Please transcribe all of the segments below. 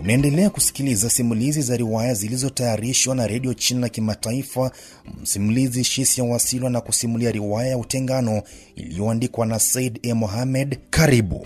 Unaendelea kusikiliza simulizi za riwaya zilizotayarishwa na redio China Kimataifa. Msimulizi Shisia Wasilwa na kusimulia riwaya ya Utengano iliyoandikwa na Said E. Mohamed. Karibu.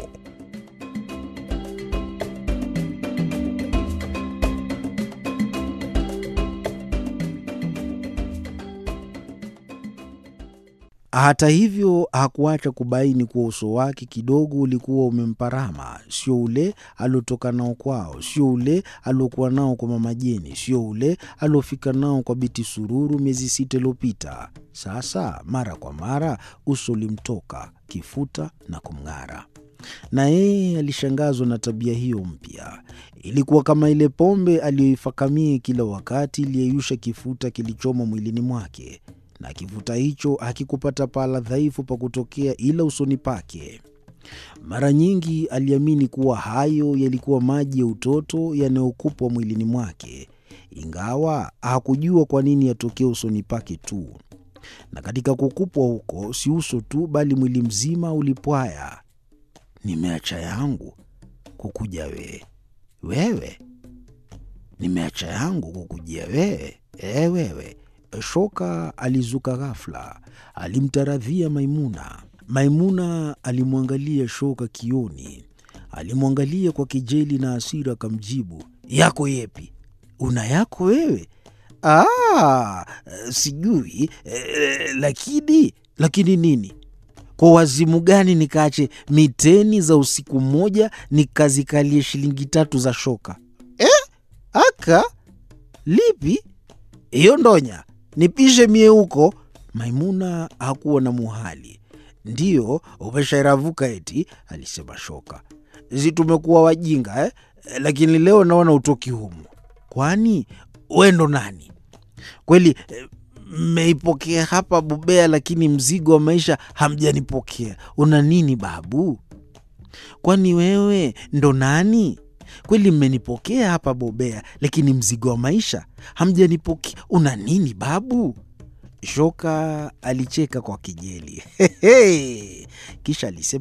Hata hivyo hakuacha kubaini kuwa uso wake kidogo ulikuwa umemparama, sio ule aliotoka nao kwao, sio ule aliokuwa nao kwa Mama Jeni, sio ule aliofika nao kwa Biti Sururu miezi sita iliyopita. Sasa mara kwa mara uso ulimtoka kifuta na kumng'ara, na yeye alishangazwa na tabia hiyo mpya. Ilikuwa kama ile pombe aliyoifakamia kila wakati iliyeyusha kifuta kilichomo mwilini mwake na kifuta hicho hakikupata pahala dhaifu pa kutokea ila usoni pake. Mara nyingi aliamini kuwa hayo yalikuwa maji ya utoto yanayokupwa mwilini mwake, ingawa hakujua kwa nini yatokea usoni pake tu. Na katika kukupwa huko, si uso tu, bali mwili mzima ulipwaya. Nimeacha yangu kukuja wewe, wewe nimeacha yangu kukujia wewe, e wewe Shoka alizuka ghafla, alimtaradhia Maimuna. Maimuna alimwangalia Shoka kioni, alimwangalia kwa kejeli na hasira, akamjibu, yako yepi? Una yako wewe? Ah, sijui eh, lakini lakini nini? Kwa wazimu gani nikaache miteni za usiku mmoja nikazikalie shilingi tatu za Shoka eh? Aka lipi hiyo ndonya nipishe mie huko. Maimuna hakuwa na muhali. Ndiyo umeshairavuka eti, alisema Shoka. Si tumekuwa wajinga eh? Lakini leo naona utoki humu. Kwani we ndo nani kweli? Mmeipokea hapa Bubea, lakini mzigo wa maisha hamjanipokea. Una nini babu? Kwani wewe ndo nani kweli? Mmenipokea hapa Bobea, lakini mzigo wa maisha hamjanipokea. Una nini babu? Shoka alicheka kwa kejeli kisha alisema